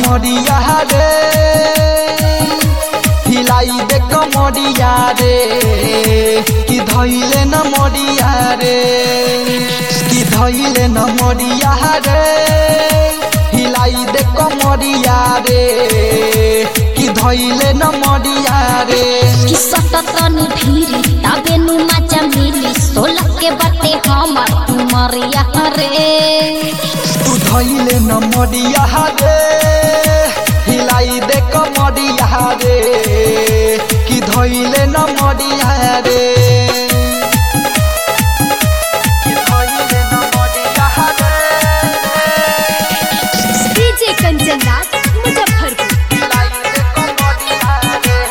मरिया रे हिलाई दे कमरिया रे कि धैले न मरिया रे कि धैले न मरिया रे हिलाई दे कमरिया रे कि धैले न मरिया रे कि सटतनी भीरी तबे नु मजा मिली सोलह के बाटे हमर उमरिया रे तू धैले न मरिया रे हिलाई दे कमरिया रे कि धैले न मरिया रे कि धैले न मरिया रे डीजे कंचन राज मुजफ्फरपुर हिलाई दे कमरिया रे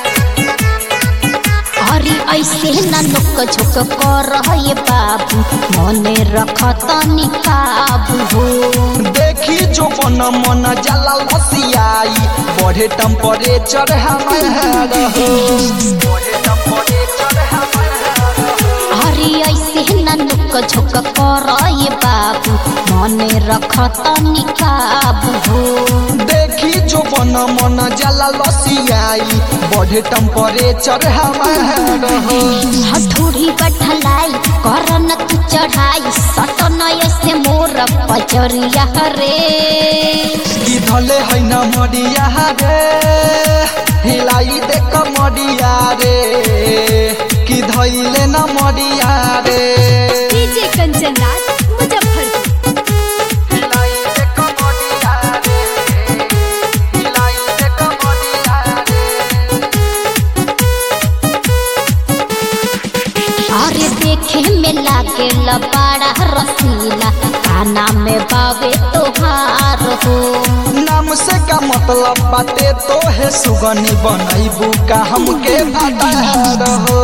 अरे ऐसे न नुक झुक कर ये बाबू मने रख तनी काबू हो देखी जो मन मन जला लसियाई बढ़े टेम्परेचर हमार हो बढ़े टेम्परेचर हमार हो अरे ऐसे न नुक झुक कर ये बाबू मने रख तनी काबू हो देखी जो मन मन जला लसियाई बढ़े टेम्परेचर हमार हो हथुड़ी बैठलाई कर न तू चढ़ाई सट न ऐसे मोर पचरिया रे कि धले है न मरिया रे हिलाई दे कमरिया रे कि धैले न मरिया रे डीजे कंचन राज मुजफ्फरपुर हिलाई दे कमरिया रे हिलाई दे कमरिया रे अरे देखे में लागे लबाड़ा रसीला काना में बावे तोहार हो नाम से का मतलब बाटे तो है सुगनी बनैबू का हमके भातार हो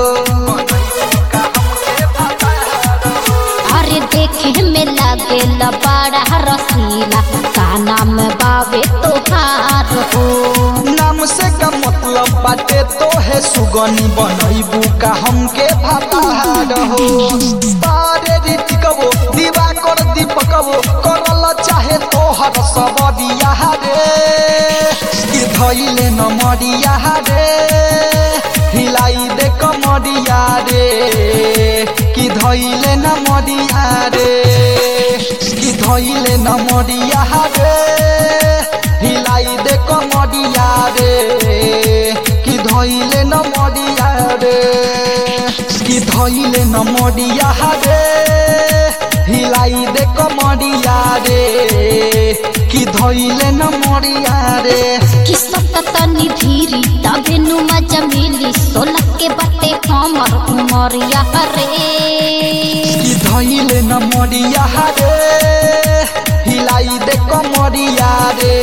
अरे देखे में लागे लबाड़ा रसीला काना में बावे तोहार हो नाम से का मतलब बाटे तो है सुगनी बनैबू का हमके भातार हो तारे रीतिकवो दीवा कर दीपकवो करल चाहे तोहर सबरिया रे कि धैले न मरिया रे हिलाई दे कमरिया रे कि धैले न मरिया रे कि धैले न मरिया रे हिलाई दे कमरिया रे कि धैले न मरिया रे कि धैले न मरिया रे हिलाई दे कमरिया रे कि धैले न मरिया रे कि तनी धीरी तबे नु मजा मिली सोलह के बाटे हमर उमरिया रे कि धैले न मरिया रे हिलाई दे कमरिया रे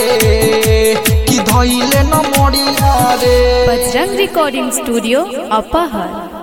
कि धैले न मरिया रे बजरंग रिकॉर्डिंग स्टूडियो अपहर